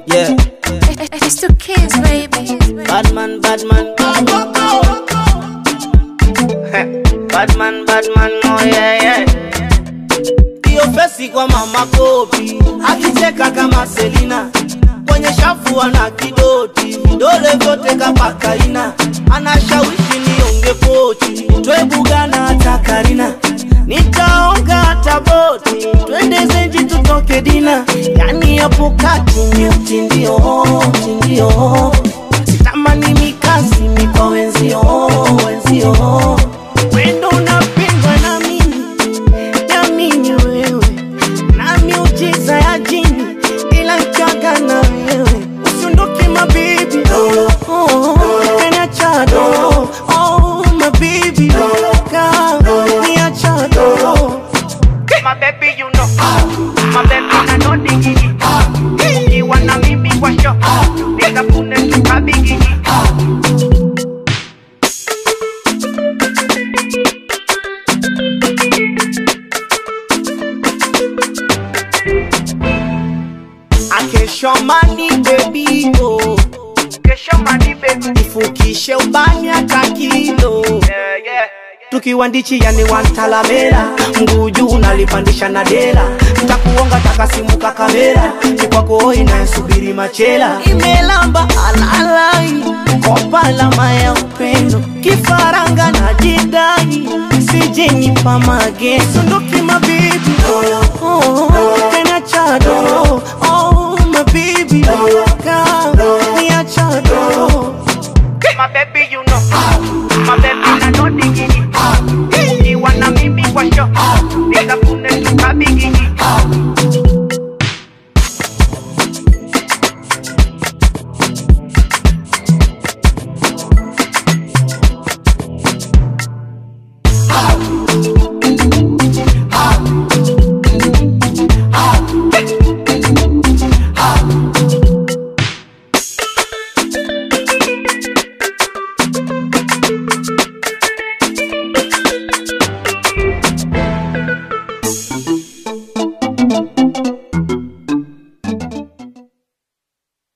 Yeah, It's two kids, baby. bad man, bad man. bad man, bad man, oh yeah, yeah. Hiyo fesi kwa mama kopi, akicheka kama Selina, kwenye shafu ana kidoti, vidole vyote kapaka ina, anashawishi nionge pochi, twebugana hata Karina, nitaonga hata boti, twende zenji tutoke dina, yani hapo kati ni utindio, utindio, sitamani mikasi mikwa wenzio, wenzio, wendo unapendwa na mimi Niamini wewe na miujiza ya jini, ila nkiaga na wewe usiondoke mabibi, oh, oh, kaniacha do, oh, mabibi, ka niacha do. My baby, you know. My baby, I know the gigi. You wanna meet me for sure. Nigga, pune chuka bigigi. Akesho mani baby oh, Kesho mani baby. ifukishe ubani hata kilo Yeah, yeah. tukiwa ndichi yani wantalamera mguu juu nalipandisha na dela takuonga takasimuka kamera kikwako inayesubiri machela imelamba alalai kopa alama ya upendo kifaranga na jidai sijenipa mageso ndoki mabibi oh, oh,